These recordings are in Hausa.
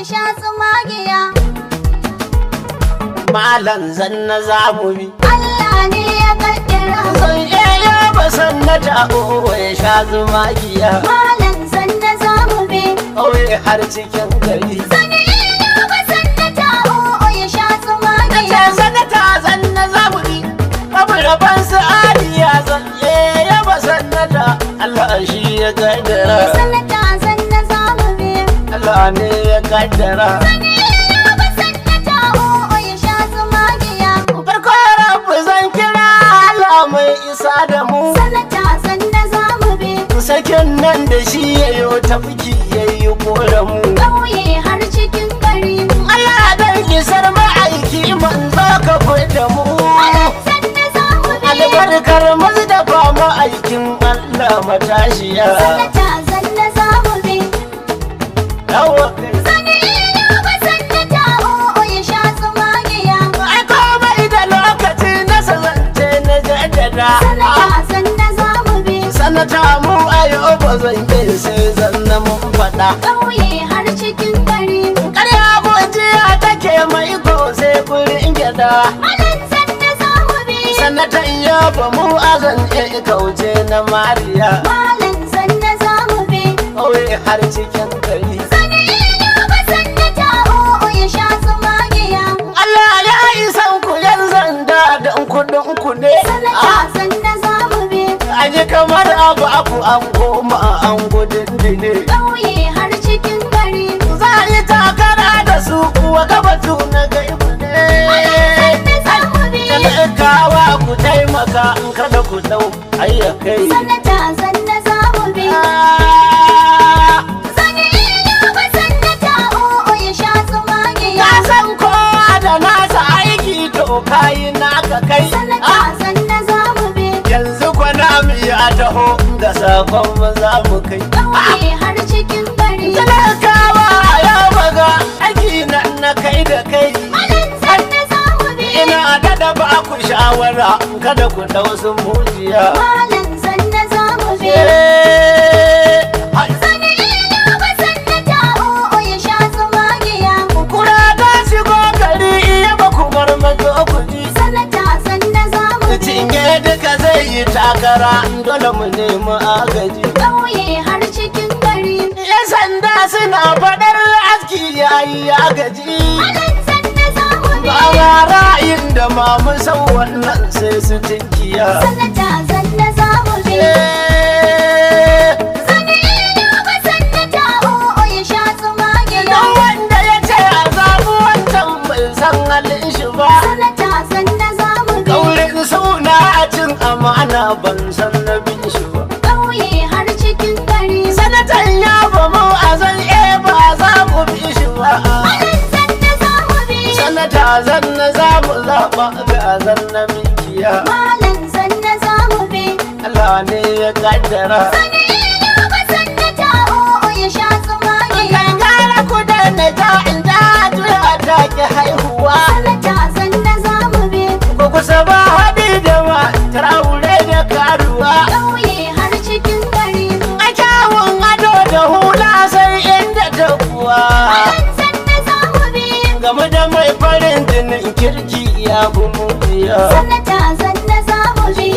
sha tsumagiya. malam zanna zamu bi Allah ne ya kaddara. san iya ba sannata o ya sha zumagiya Malam zanna za mu bi. ƙauye har cikin gari Sani ina ba sannata o'o ya sha ce tsumagiya. sanata zanna zamu bi babu rabon sa'adiya zan iya ba sannata Allah shi ya kaddara Sannata zanna za mu bi. Allah ne ya kaddara Sani ina ba sannata o'o ya sha tsumagiya. farko rabu zan kira Allah mai isa da mu Sannata zanna za mu bi. sakin nan da shi ya yi tafki ya yi mu Ƙauye har cikin gari. Allah dan isar ma'aiki manzo ka da mu Malam zanna za mu bi. albarkar mazdafa ma'aikin Allah matashiya Sannata zanna za mu bi. yawa Sani ina ba sannata o'o ya sha tsumagiya. ai komai da lokaci na sazance na jaddada Sannata zanna za mu bi. sanata mu ayo ba zan yi sai zanna mun faɗa ƙauye har cikin gari. ƙarya gojiya take mai ko sai kurin gyada Malam zanna za mu bi. sanatan ya ba mu azan e kauce na mariya Malam zanna za mu bi. ƙauye har cikin gari Sani ina ba sannata o'o ya sha tsumagiya. Allah ya isan ku yan zanda don kudin ku ne Sannata zanna za mu bi. an yi kamar abu abu an goma an gudun dine ƙauye har cikin gari. za a yi takara da su kuwa gabatu na gaibu ne Zanna za mu bi. talakawa ku taimaka in kada ku dau ayyakai Sannata zanna za mu bi. Ah, Sani ina ba sannata o'o ya sha tsumagiya. ka san kowa da nasa aiki to kayi naka kai Sannata Ah, zanna za mu bi. yanzu kwana mu ya taho da sakon mu za mu kai ƙauye har cikin gari. talakawa ya baga aiki nan na kai da kai Malam zanna za mu bi. ina da da ba ku shawara kada ku dau sun mujiya Malam zanna za mu bi. Eh, hai. Sani ina ba sannata o'o ya sha tsumagiya. kura ta shigo gari iya ba ku bar mazo ku ji Sannata zanna za mu bi. cinye duka zai yi takara dole mu nemi agaji ƙauye har cikin gari. yan sanda suna faɗar aski yayi agaji Malam zanna za mu bi. ba ma ra'ayin da ma mu san wannan sai su tinkiya Sannata zanna za mu bi. Eh, Sani ina ba sannata o'o ya sha tsumagiya. Don wanda ya ce a zaɓi wancan bai san halin shi ba Sannata zanna za mu bi. Kaurin suna a cin amana ban san na bin shi ba ƙauye har cikin gari. Sanatan ya ba mu a zan e ba za mu bi shi ba Malam zanna za mu bi. Sanata zan na za mu zaɓa ga zan na mikiya Malam zanna za mu bi. Allah ne ya kaddara Sani ina ba sannata o'o ya sha tsumagiya. Kankara ku da na ta in ta tuya ta ki haihuwa Sannata zanna za mu bi. Ko kusa ba haɗi da ma traure da karuwa ƙauye har cikin gari. A kyawun ado da hula sai inda ta kuwa Malam zanna za mu bi. Game da mai farin jinin kirki ya fi mutiya Sannata zanna za mu bi.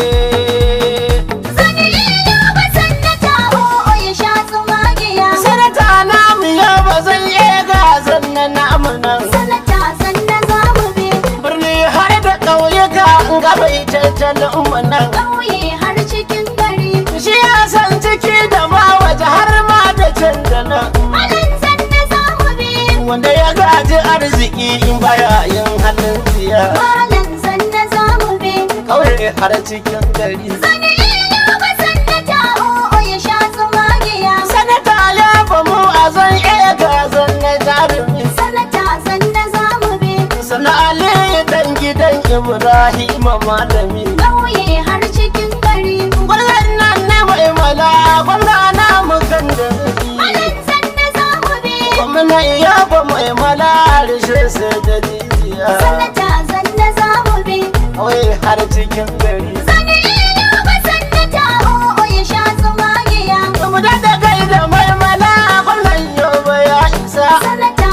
Sani ina ba sannata o'o ya sha tsumagiya. Sanata namu ya ba zan iya gazan na namu nan Sannata zanna za mu bi. Birni har da ƙauyuka gaba ita tattalin mu nan ƙauye har cikin gari. Shi ya san ciki da ma waje har ma da can da nan Malam zanna za mu bi. Wanda ya gaji arziki in baya yin halin tsiya Malam zanna za mu bi. Ƙauye har cikin gari Sani ina ba sannata o'o ya sha tsumagiya. Sanata ya famu a zan iya gazan na jarumi Sannata zanna za mu bi. Sana Ali dan gidan Ibrahim malami ƙauye har cikin gari. Gwallon nan na mai mala gwamna na mukan da Malam zanna za mu bi. Gwamna iya ba mai mala rishe sai da jijiya Sannata zanna za mu bi. Kawai har cikin gari Sani ina ba sannata o'o ya sha tsumagiya. Mu da kai da mai mala gwamnan yau ya isa Sannata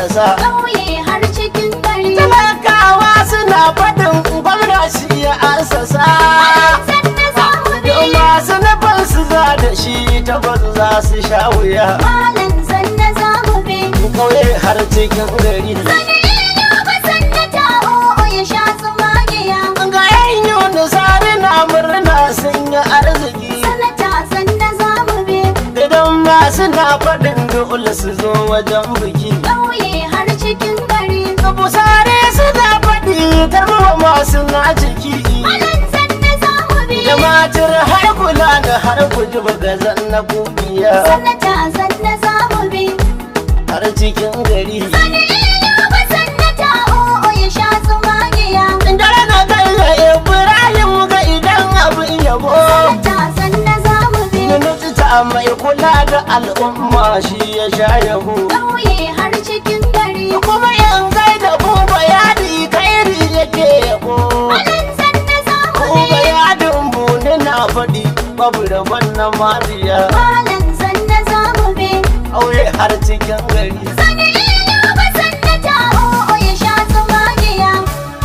assasa ƙauye har cikin gari talakawa suna faɗin gwamna shi ya assasa sanna za mu bi Yau masu nufin su za da shi tabbas za su sha wuya malam sanna za mu bi kauye har cikin gari sani ina ba sanna ta o'o ya sha tsumagiya ga yan yunusari na murna sun yi arziki sanata sanna za mu bi idan ma suna faɗin dole su zo wajen biki ƙauye har cikin gari busare suna faɗi tarbawa masu na ciki malam sanna za mu bi da matar har kula da har kuji bagazan na kubiya sanata sanna za mu bi har cikin gari sani ina ba sanata o'o ya sha tsumagiya dare na kai ga ibrahim ga idan abin yabo sanata sanna za mu bi Minista mai kula da al'umma shi ya sha yabo ƙauye har cikin gari kuma in gai da buba yadi kairi yake yabo malam sanna za mu buba bi yadin buni na faɗi babu rabon na mariya malam sanna za mu bi aure har cikin gari sani ina ba sanata o'o ya sha tsumagiya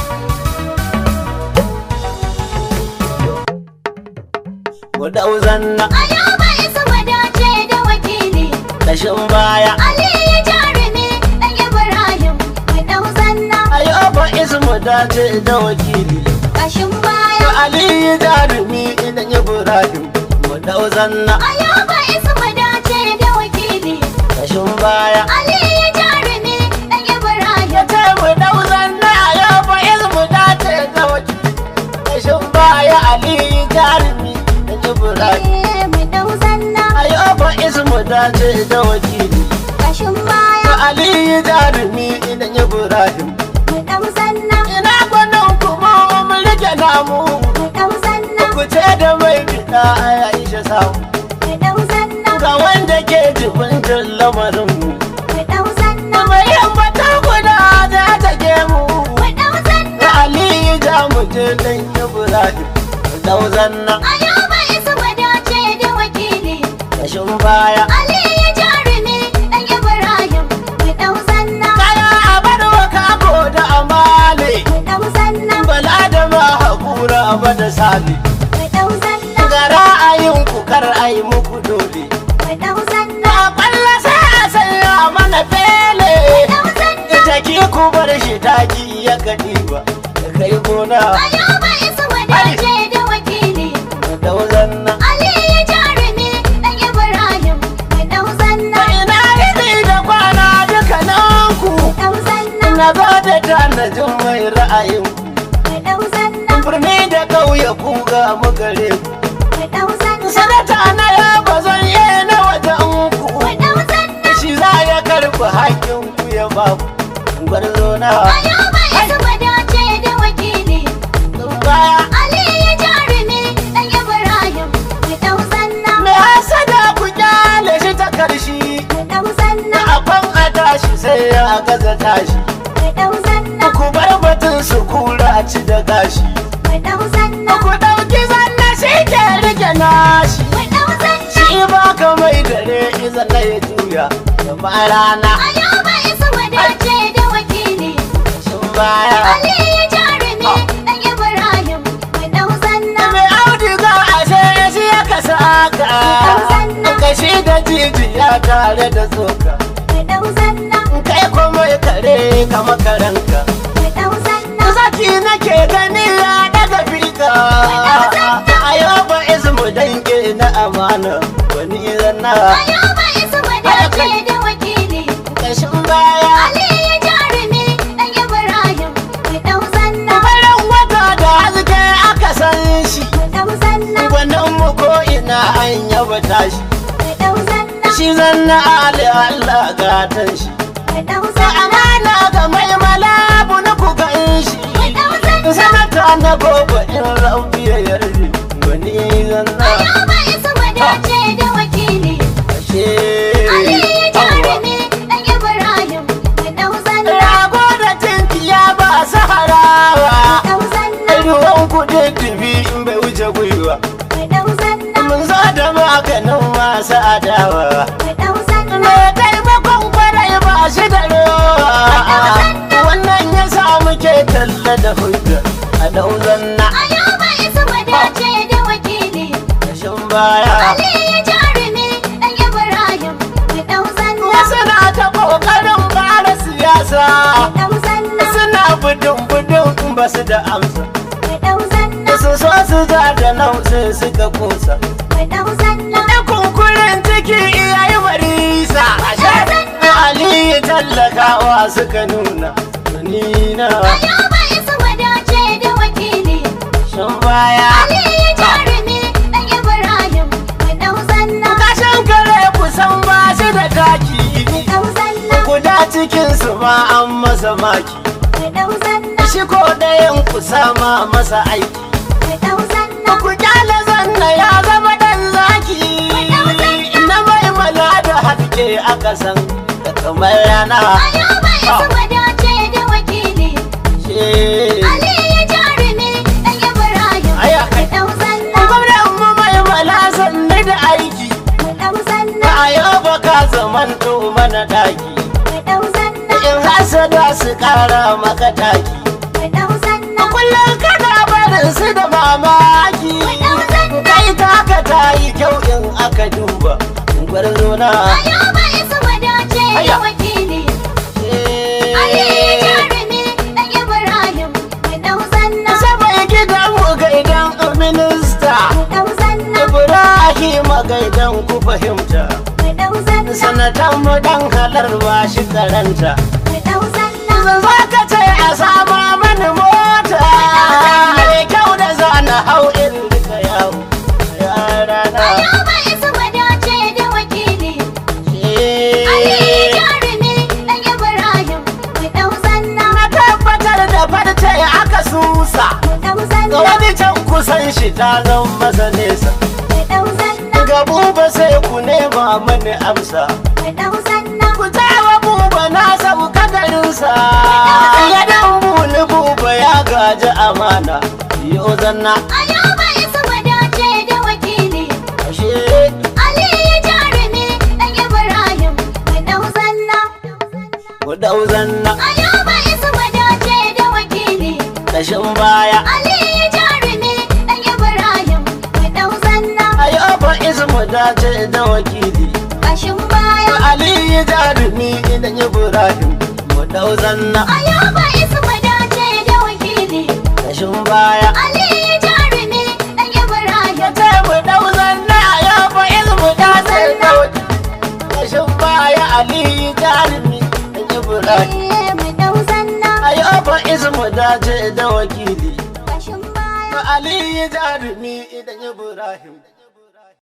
wadau zanna ayaba isa wadace da wakili kashin baya ali ya jarumi dan ibrahim mai dau zanna ayoba ismu dace da wakili kashin to baya ali jarumi idan ibrahim wadau zanna ayaba isa wadace da wakili kashin baya ali ya jarumi dan ibrahim ya ce mu dau zanna ayoba ismu dace da wakili kashin baya ali jarumi idan ibrahim Eh, mai dau zanna ayoba ismu dace da wakili kashin to baya ali jarumi idan ibrahim mai dau zanna ina gwanin kuma mun rike namu mai dau zanna ku ce da mai fita a aisha samu mai dau zanna ga wanda ke jibintar lamarin mu mai dau zanna mai yambata guda za ta ke mu mai dau zanna da aliyu za mu je dan ibrahim dauzan nan ayaba isa wadace da wakili kashin baya ali ya jarumi dan ibrahim mai dau zanna kaya a bar wa kako da amale mai dau zanna bala da ma haƙura ba da sabi mai dau zanna ga ra'ayin ku kar ai muku dole mai dau zanna a ƙwallo sai a sanya mana fele dau zanna ita ki ku bar shi taki ya kaɗi ba da kai gona ayaba isa wadace da wakili dauzan nan ali ya jarumi dan ibrahim mai dau zanna ina rini da kwana dukkanin ku dau zanna na zo da tanajin mai ra'ayin mai dau zanna birni da ƙauye ku ga mu gare ku mai dau zanna sanata na ya ba zan yi na wajen ku mai dau zanna shi za ya karɓi hakkin ku ya ba ku gwarzo na ayaba isa wadace da wakili baya ali ya jarumi dan ibrahim mai dau zanna mai hasada ku kyale shi ta karshi mai dau zanna akwan a tashi sai ya gaza tashi mai dau zanna ku bar batun su kura ci da gashi mai dau zanna ku ɗauki zanna shi ke rike nashi mai dau zanna shi ba ka mai dare iza na ya juya da ba rana ayaba isa wadace da wakili sun baya ali ya jarumi dan ibrahim mai dau zanna mai auduga a sai shi ya kasa aka kashi da jijiya tare da tsoka mai dau zanna kai kuma kare kama karanka mai dau zanna zaki nake gani ya daga fika a yau ba ismu dange na amana wani zanna ayaba isa wadace da wakili kashin baya ali ya jarumi dan ibrahim mai dau zanna farin wata da haske aka san shi mai dau zanna gwanin mu ko ina an yaba tashi mai dau zanna shi zanna ali Allah gatan shi mai dau da zanna amana ga mai malabu na ku gan shi mai dau zanna sanata na gobe in rabbi ya yarda wani zanna ayaba isa wadace da wakili ashe ali ya jarumi dan ibrahim mai dau zanna rago da tinkiya ba saharawa dau zanna ruwan kudin dubi in bai wuce gwiwa mai dau zanna mun zo da maganin masu adawa mai dau zanna mai taimakon kwarai ba shi da rowa talla da hujja a dauzan na Ayuba isa wadace da wakili kashin baya Ali ya jarumi dan Ibrahim mu dau zanna wasu na ta kokarin fara siyasa dau zanna suna budin budin ba su da amsa mu dau zanna su so su ja da nan sai suka kusa mu dau zanna da kunkurin ciki iyayi marisa Ali tallakawa suka nuna nina Ayuba isa wadace da wakili shan baya Ali ya jarumi dan Ibrahim mu dau zanna kashin kare kusan ba shi da taki mu dau zanna guda cikinsu ma an masa maki mu dau zanna shi ko ɗayan ku sama masa aiki mu dau zanna ku kyale zanna ya zama ɗan zaki na maimala da haske a ƙasan da kamar rana Ayuba isa wadace da wakili She- Ali ya jarumi dan Ibrahim Aya mu kai. dau zanna gwamnan mu maimala sannu da aiki mu dau zanna a yau ba ka zaman to mana daki mu dau zanna in hasada su ƙara maka taki mu dau zanna kullum kana barin su da mamaki kai taka ta yi kyau in aka duba gwarzo na Ayuba isa wadace da Aya. wakili Ali ya jarumi dan Ibrahim mu dau zanna sabai gidan mu gaidan minista mu dau zanna ibrahim gaidan ku fahimta mu dau zanna sanatan mu dan halar ba shi karanta mu dau zanna zan za ka ce a sama mani mota mai kyau da zana hau in rika yawo yara na Ayuba isa wadace da wakili Ali ya jarumi dan Ibrahim mu dau zanna Na tabbatar da farce aka susa mu dau Ga zanna wani can kusan shi ta zan masa nesa mu dau zanna Ga buba sai ku nema mani amsa mu dau zanna Ku tawa buba na sauka garinsa Ya dan buni buba ya gaji amana Yo zanna Ayuba isa wadace da wakili ashe Ali ya jarumi dan Ibrahim mu dau zanna ku dau zanna Ayuba isa wadace da wakili kashin baya Ali ya jarumi dan Ibrahim mu dau zanna Ayoba ismu dace da wakili kashin baya Ali jarumi idan Ibrahim mu dau zanna Ayuba isa wadace da wakili kashin baya Ali ya jarumi dan Ibrahim ya ce mu dau zanna Ayoba ismu dace da wakili kashin baya Ali jarumi idan Ibrahim Eh, mu dau zanna Ayoba ismu dace da wakili kashin baya Ali jarumi idan Ibrahim